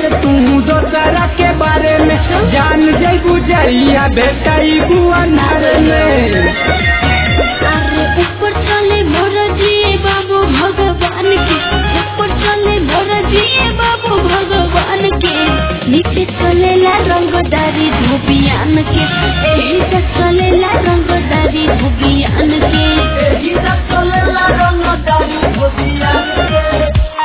ढेर तू दोसरा के बारे में जान जैबू जइया बेटाई बुआनार में अरे ऊपर चले मोर जिए बाबू भगवान के ऊपर चले मोर जिए बाबू भगवान के नीचे चलेला रंगदारी धोबियान के एही से चलेला रंगदारी धोबियान के एही सब चलेला रंगदारी धोबियान के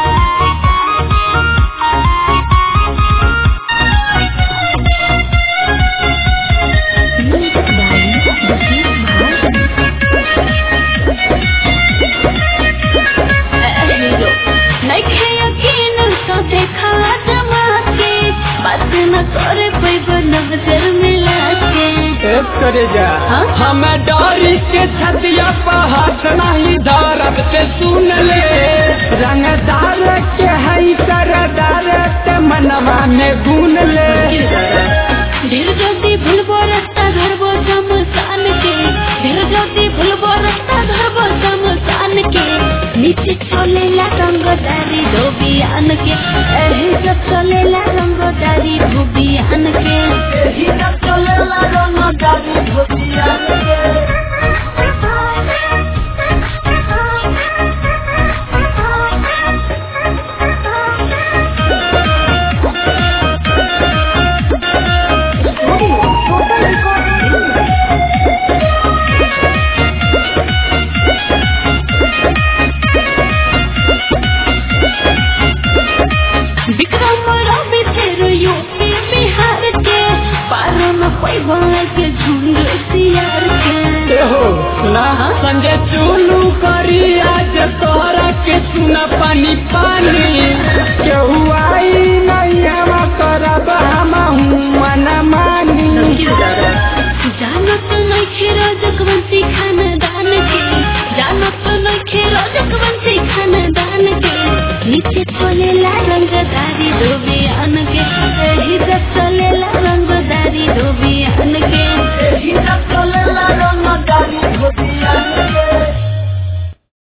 नइखे यकीन तो देखा जमा के बात न करे पैब नजर मिला के एक करे जा हाँ? हम डरी के छतिया पर हाथ नहीं धरब से सुन ले रंगदार के हई सरदार ते मनवा में गुन ले ढेर जल्दी भूलबो रास्ता धरबो शमशान के ढेर जल्दी भूलबो रास्ता धरबो शमशान के नीचे चलेला रंगदारी धोबियान के एही सब चलेला रंगदारी धोबियान के एही सब चलेला रंगदारी धोबियान के विक्रम रवि तेरो यूपी बिहार के पारो में पैबा के झुंड सियार के हो सुना संजय चुलू करी आज तोहरा के सुना पानी पानी केहू आई नहीं हवा करब हम मना मानी जानत नइखे रजकवंशी खानदान के जानत नइखे रजकवंशी खानदान के नीचे चलेला रंगदारी धोबियान के एही सब चलेला रंगदारी धोबियान के एही सब चलेला रंगदारी धोबियान के